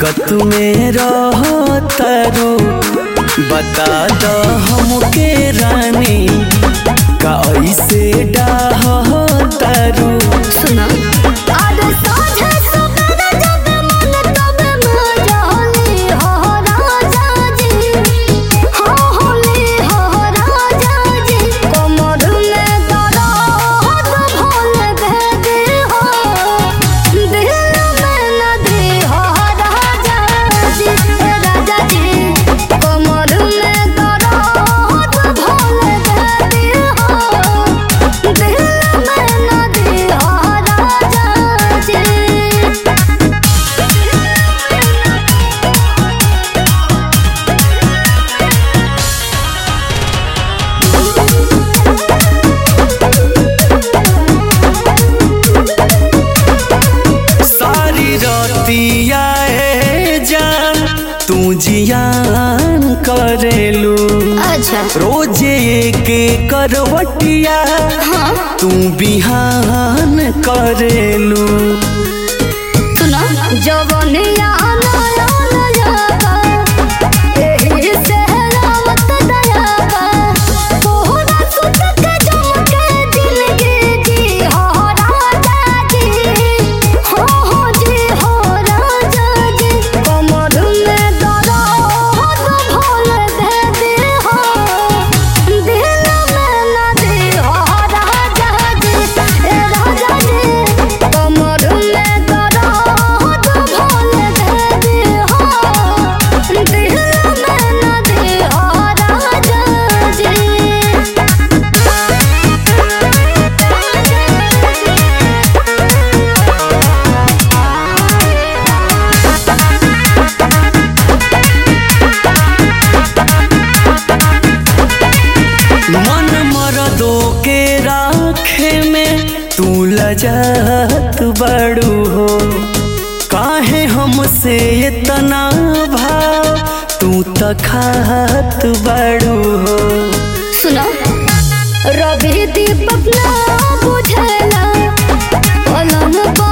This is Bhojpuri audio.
दिक्कत में रहो तारू बता द हमके रानी का ऐसे डाह तारू सुना अरे साझे सवेरे जब मन तब मजाली हो राजा जी हो होली हो राजा जी कमर में दर्द भोल भेदी हो दिल में नदी हो राजा जी राजा जी कमर में दर्द भोल भेदी हो दिल में नदी हो राजा जी सारी रतिया ए जान तू जियान करेलू अच्छा रोजे के करवटिया तू बिहान करेलू सुना जवनिया नया नया एही से रावत दया तोहरा सुत के जमके जिंदगी जी हो राजा जी हो हो जी हो राजा जी कमर में दर्द भोल दे दे हो दिल में नदी हो राजा जी ए राजा जी कमर में दर्द भोल दे दे हो दिल में नदी हो राजा जी मन मरदो के राखे में तू लजत बड़ू हो काहे हमसे इतना भाव तू तखात बड़ू हो सुनो रवि दीपक ना बुझला पलंग पर